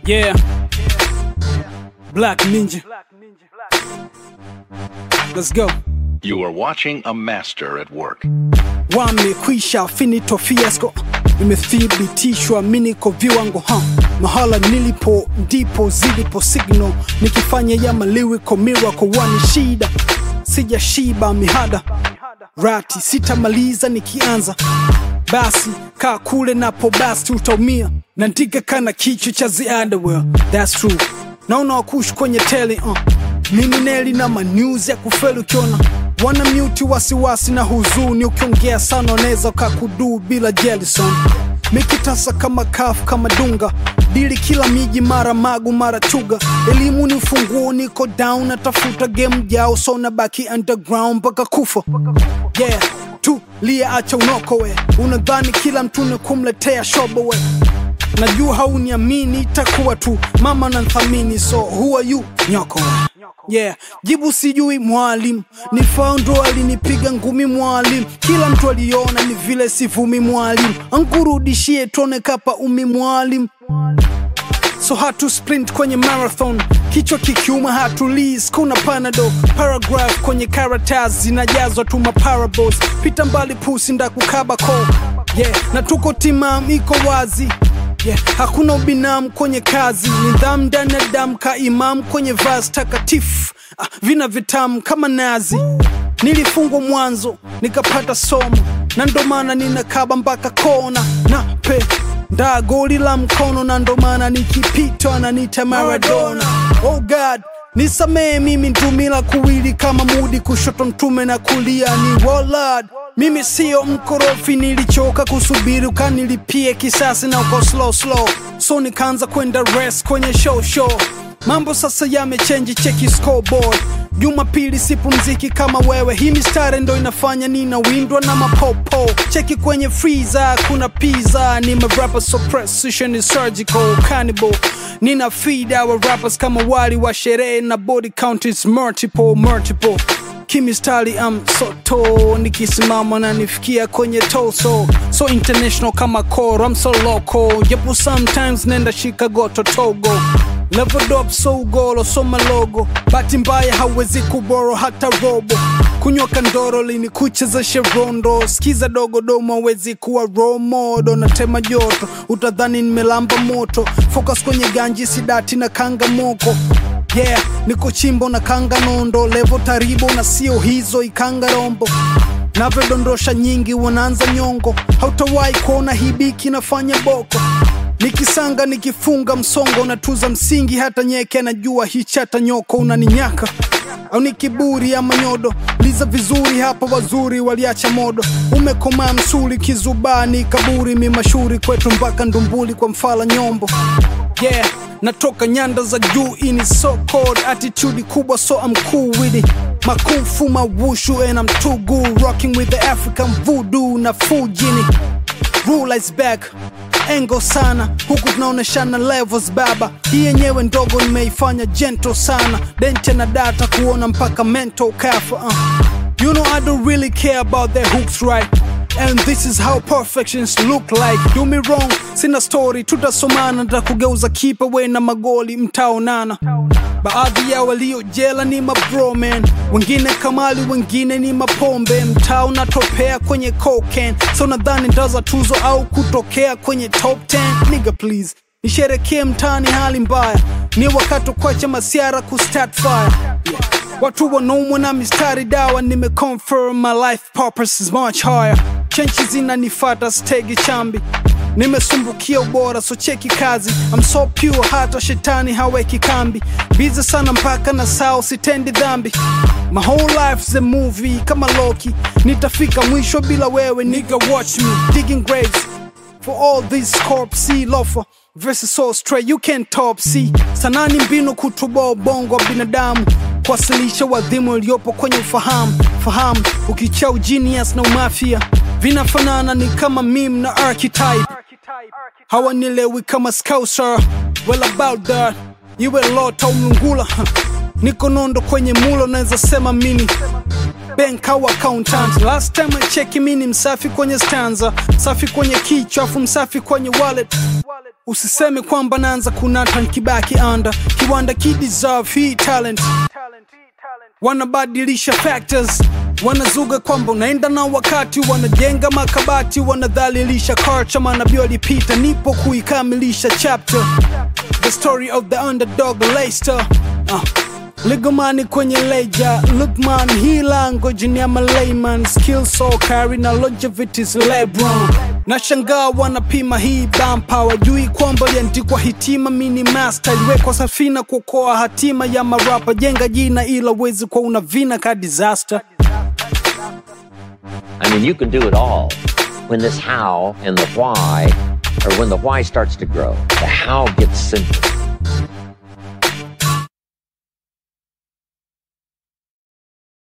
Yeah. Black Ninja. Let's go. You are watching a master at work. Wamekwisha finito fiasco, imethibitishwa miniko viwango ha mahala nilipo ndipo zilipo signal, nikifanya ya maliwiko miracle wani shida, sijashiba mihada rati sitamaliza nikianza basi kaa kule napo basi utaumia nandika kana kichwa cha the underwear that's true naona wakush kwenye tele uh. mimi neli na manews ya kufeli ukiona wana mute wasiwasi na huzuni ukiongea sana unaweza kakuduu bila jelison mikitasa kama kafu kama dunga dili kila miji mara magu mara chuga elimu ni ufunguo niko down natafuta game jao so nabaki underground mpaka kufa yeah tulia acha unokowe unadhani kila mtu ni kumletea shobowe najua hauniamini itakuwa tu mama nanthamini so who are you nyokowe yeah jibu sijui mwalim ni faundo alinipiga ngumi mwalim kila mtu aliona ni vile sivumi mwalim ankurudishie tone kapa umi mwalim so hatu sprint kwenye marathon kichwa kikiuma hatulis kuna panado paragraph kwenye karatasi zinajazwa tu maparables pita mbali pusi ndakukaba ko yeah na tuko timam iko wazi yeah hakuna ubinam kwenye kazi nidhamu ndani ya damu ka imam kwenye vas takatifu ah, vina vitamu kama nazi nilifungwa mwanzo nikapata somo na ndo maana ninakaba mpaka kona na pe ndaa goli la mkono na ndo maana nikipitwa nanita maradona oh god nisamee mimi ntumila kuwili kama mudi kushoto mtume na kulia ni walad mimi siyo mkorofi nilichoka kusubiri ukanilipie kisasi na uko slow slow so nikaanza kwenda rest kwenye show show mambo sasa yamechenji cheki scoreboard jumapili sipumziki kama wewe hii mistari ndo inafanya ninawindwa na mapopo cheki kwenye freezer kuna pizza ni marapa so precision is surgical cannibal nina feed our rappers kama wali wa sherehe na body count is multiple multiple kimistari am soto nikisimama na nifikia kwenye toso so international kama koro am so local japo sometimes nenda chicago to togo leveled up so ugolo so malogo bahati mbaya hawezi kuboro hata robo kunywa kandoro lini kuchezeshe rondo skiza dogo domo hawezi kuwa romodo natema joto utadhani nimelamba moto focus kwenye ganji sidati na kanga moko yeah niko chimbo na kanga nondo levo taribo na sio hizo ikanga rombo navyodondosha nyingi wanaanza nyongo hautawahi kuona hibiki nafanya boko nikisanga nikifunga msongo natuza msingi hata nyeke najua hichata nyoko unaninyaka au ni kiburi ama nyodo liza vizuri hapa wazuri waliacha modo umekomaa msuli kizubani kaburi mimashuri kwetu mpaka ndumbuli kwa mfala nyombo yeah natoka nyanda za juu ini so cold attitude kubwa so I'm cool with it makufu mawushu and I'm too good rocking with the African voodoo na fujini rule is back engo sana huku tunaoneshana levels baba hii yenyewe ndogo nimeifanya gentle sana dente na data kuona mpaka mental kafa uh. you know I don't really care about their hooks right And this is how perfections look like do me wrong sina story tutasomana takugeuza kipa we na magoli mtaonana baadhi ya waliojela ni mabro man wengine kamali wengine ni mapombe mtaa unatopea kwenye cocaine so nadhani ndaza tuzo au kutokea kwenye top 10 nigga please nisherekee mtaani hali mbaya ni wakati kwacha masiara kustart fire yeah. watu wanaumwa na mistari dawa nimeconfirm my life purpose is much higher chenchi zinanifata stegi chambi nimesumbukia ubora so cheki kazi I'm so pure hata shetani haweki kambi bize sana mpaka na sao sitendi dhambi my whole life's a movie kama loki nitafika mwisho bila wewe nigga watch me digging graves for all these corpse lofa verses so straight you can't top see sanani mbinu kutoboa ubongo wa binadamu kuwasilisha wadhimu iliyopo kwenye ufahamu fahamu ukichau genius na umafia vinafanana ni kama mim na archetype hawanielewi kama scouser well about that iwe lota umlungula niko nondo kwenye mulo naweza sema mimi bank au accountant last time I check mi ni msafi kwenye stanza msafi kwenye kichwa afu msafi kwenye wallet usiseme kwamba naanza kunata nkibaki anda kiwanda kideserve hii talent wanabadilisha factors wanazuga kwamba unaenda na wakati wanajenga makabati wanadhalilisha culture manabii walipita nipo kuikamilisha chapter the story of the underdog Leicester uh. Ligomani kwenye leja Lukman hila ngojini ama layman skill so carry na longevity is Lebron Nashangaa wanapima hii bampa wajui kwamba liandikwa hitima mini master iliwekwa safina kuokoa hatima ya marapa jenga jina ila wezi kwa una vina ka disaster I mean, you can do it all when this how and the why, or when the why starts to grow. The how gets simple.